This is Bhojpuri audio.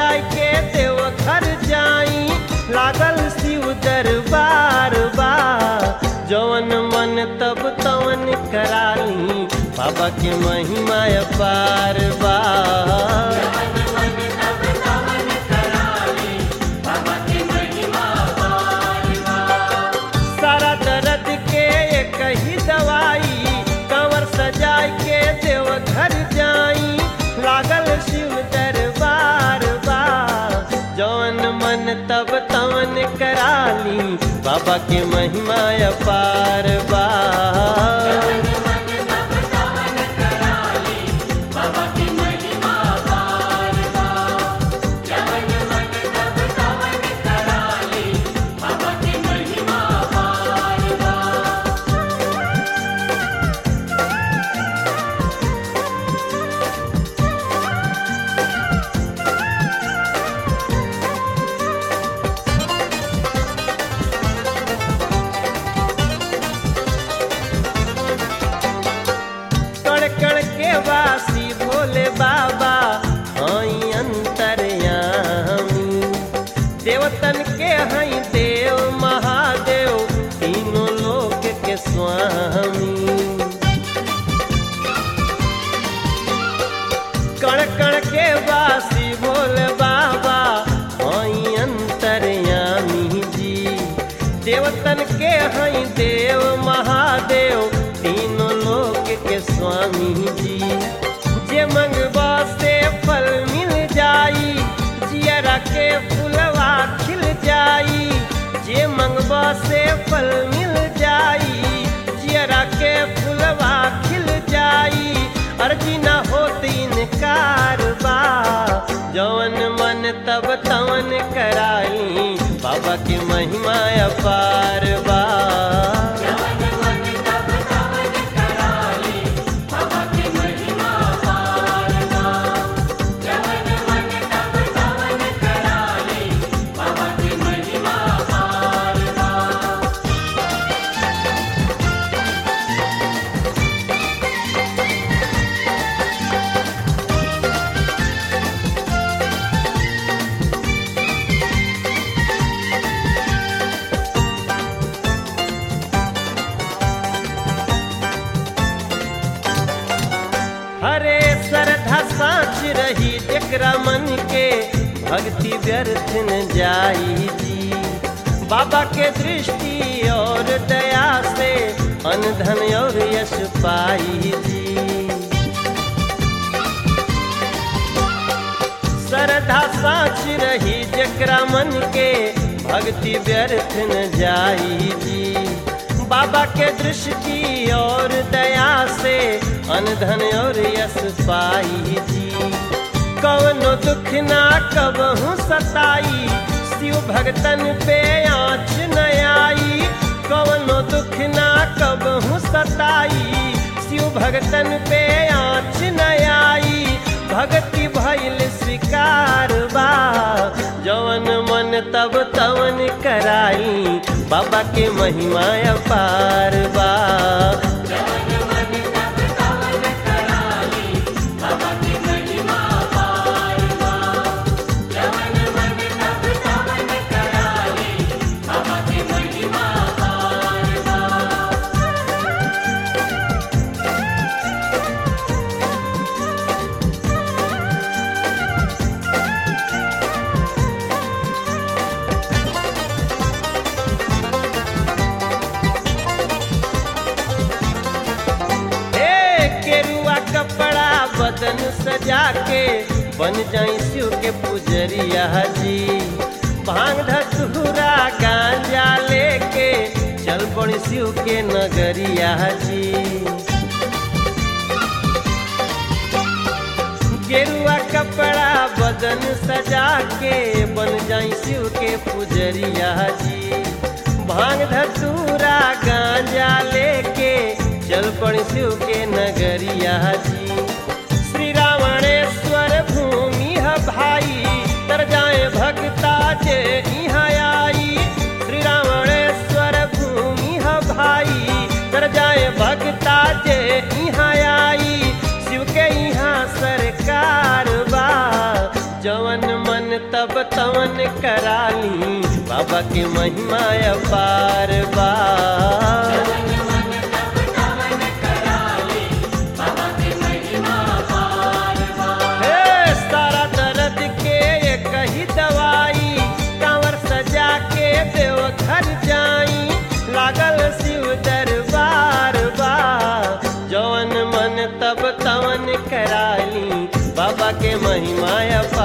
सजाय के देव घर जाई लागल शिव दरबार बा जवन मन तब तवन कराली बाबा के महिमा अपार बा सारा दर्द के एक ही दवाई कंवर सजाय के देव घर जाई लागल शिव दरबार बा जौन मन तब तवन कराली बाबा के महिमा अपार बा कण कण के वासी भोले बाबा हई अंतरयामी देवतन के हई देव महादेव तीनों लोक के स्वामी कण कण के वासी भोले बाबा हई अंतरयामी जी देवतन के हई देव महादेव तीनों लोक के स्वामी जी जे मंगवा से फल मिल जाई जियरा के फुलवा खिल जाई जे मंगवा से फल मिल जाई जियरा के फुलवा खिल जाई अर्जी न होत इनकार बा जवन मन तब तवन कराई बाबा के महिमा अपार बा हरे श्रद्धा साँच रही जकरा मन के भक्ति व्यर्थ न जाई जी बाबा के दृष्टि और दया से अनधन और यश पाई जी श्रद्धा साँच रही जकरा मन के भक्ति व्यर्थ न जाई जी बाबा के दृष्टि और दया से अनधन और यश पाई जी कवनो दुख ना कबहू सताई शिव भगतन पे आँच न आई कवनो दुख ना कबहू सताई शिव भगतन पे आँच न आई भक्ति भइल स्वीकार बा जवन मन तब तवन कराई बाबा के महिमा अपार बा हे केरुआ कपड़ा बदन सजा के बन जाई शिव के पुजरिया जी भांग धतूरा गांजा लेके चल पड़ी शिव के नगरिया जी गेरुआ कपड़ा बदन सजा के बन जाई शिव के पुजरिया जी भांग धतूरा गांजा लेके चल पड़ी शिव के नगरिया जी श्री रावणेश्वर भूमि है भाई तर जाए भक्ता जे यहाँ आई श्री रावणेश्वर भूमि है भाई तर जाए भक्ता जे यहाँ आई शिव के यहाँ सरकार बा जवन मन कराली बाबा के महिमा अपार बा हे सारा दर्द के एक ही दवाई कांवर सजा के देव घर जाई लागल शिव दरबार बा जवन मन तब तवन कराली बाबा के महिमा अपार